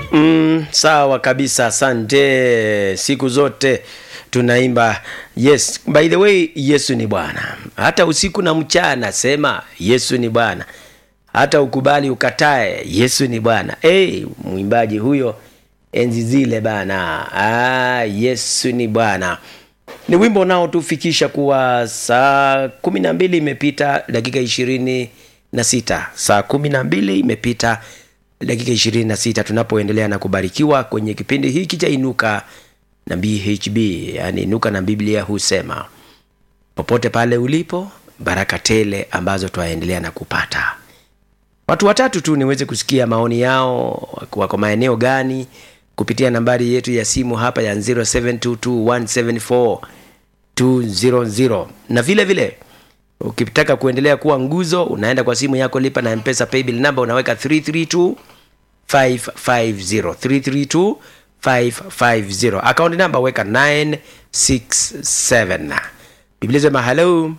Mm, sawa kabisa, asante. Siku zote tunaimba yes. By the way, Yesu ni Bwana. Hata usiku na mchana sema Yesu ni Bwana, hata ukubali ukatae, Yesu ni Bwana. Hey, mwimbaji huyo enzi zile bana. Ah, Yesu ni Bwana ni wimbo unaotufikisha kuwa saa kumi na mbili imepita dakika ishirini na sita saa kumi na mbili imepita dakika ishirini na sita tunapoendelea na kubarikiwa kwenye kipindi hiki cha inuka na bhb yani inuka na biblia husema popote pale ulipo baraka tele ambazo twaendelea na kupata watu watatu tu niweze kusikia maoni yao wako maeneo gani kupitia nambari yetu ya simu hapa ya 0722174200 na vile vile ukitaka kuendelea kuwa nguzo unaenda kwa simu yako lipa na mpesa paybill number unaweka 332 550 332 550 akaunti namba weka 967 biblia sema hello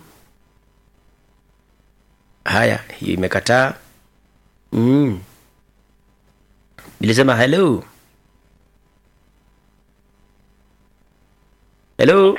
haya hiyo imekataa mm. bilisema hello hello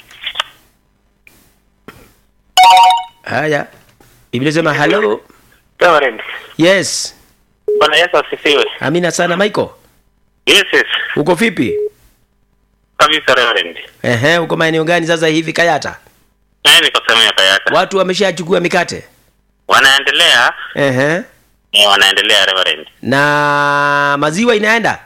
haya biblia sema hello Reverend. yes Bwana Yesu asifiwe. amina sana michael Yes, yes. uko vipi Kabisa Reverend. ehe uko maeneo gani sasa hivi kayata Naye niko sehemu ya Kayata. watu wameshachukua mikate Wanaendelea, ehe eh, wanaendelea Reverend. na maziwa inaenda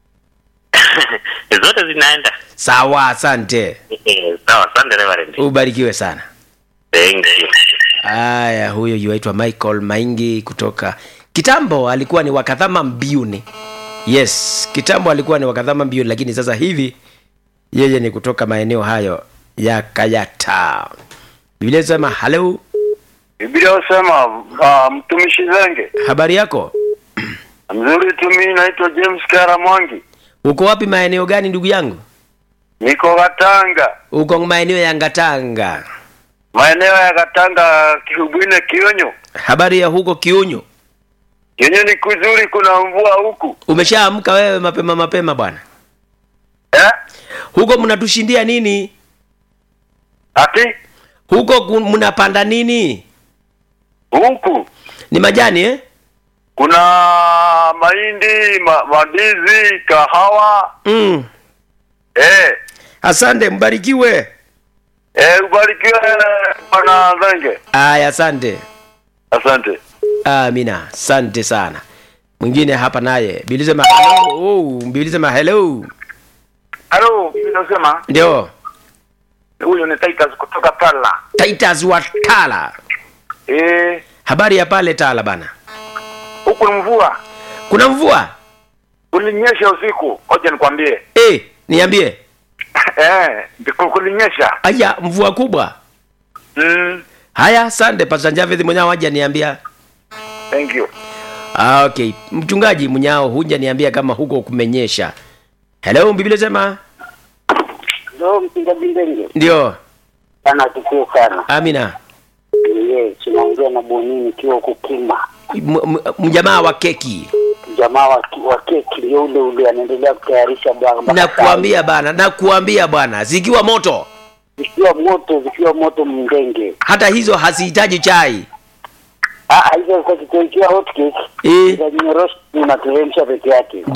Zote zinaenda. sawa asante Eh, Sawa, asante Reverend. ubarikiwe sana Thank you. haya huyo yuaitwa michael maingi kutoka kitambo alikuwa ni wakadhama mbiuni yes kitambo alikuwa ni wakadhama mbiuni lakini sasa hivi yeye ni kutoka maeneo hayo ya kayata biblia sema halo Biblia husema uh, mtumishi Zenge habari yako mzuri tu. Mimi naitwa James Karamwangi, uko wapi maeneo gani ndugu yangu niko Katanga, uko maeneo ya ngatanga maeneo ya Katanga, Kihubwine, Kionyo. habari ya huko kiunyu Kionyo ni kuzuri, kuna mvua huku umeshaamka wewe mapema mapema bwana eh? huko mnatushindia nini Ati huko ku- mnapanda nini huku ni majani eh? kuna mahindi, ma, mandizi, kahawa mm. eh. asante mbarikiwe Eh, ubarikiwe bwana Zenge, aya asante asante. amina asante sana mwingine hapa naye bilisema hello oh, bilisema hello Halo, mimi nasema ndio huyu ni Titus kutoka Pala. titus wa tala Eh, habari ya pale tala bana huku ni mvua. kuna mvua Kulinyesha usiku. Ngoja nikwambie. eh niambie eh, ndiku- kulinyesha. aya mvua kubwa Mm, haya asante pasta javeth mwenyao haja niambia thank you. ah, okay mchungaji mnyao huja niambia kama huko kumenyesha hello biblia sema Ndio mpigaji ndenge ndio sana tukio sana. amina Yeye tunaongea na Bonini ikiwa huko Kima. M- m- mjamaa wa keki Jamaa wa, wa keki yule ule anaendelea kutayarisha bwana. nakuambia bana nakuambia bwana zikiwa moto zikiwa moto zikiwa moto mndenge. hata hizo hazihitaji chai Ah, hizo kwa kikiwa hot cake eh, za nyorosho unateremsha peke yake.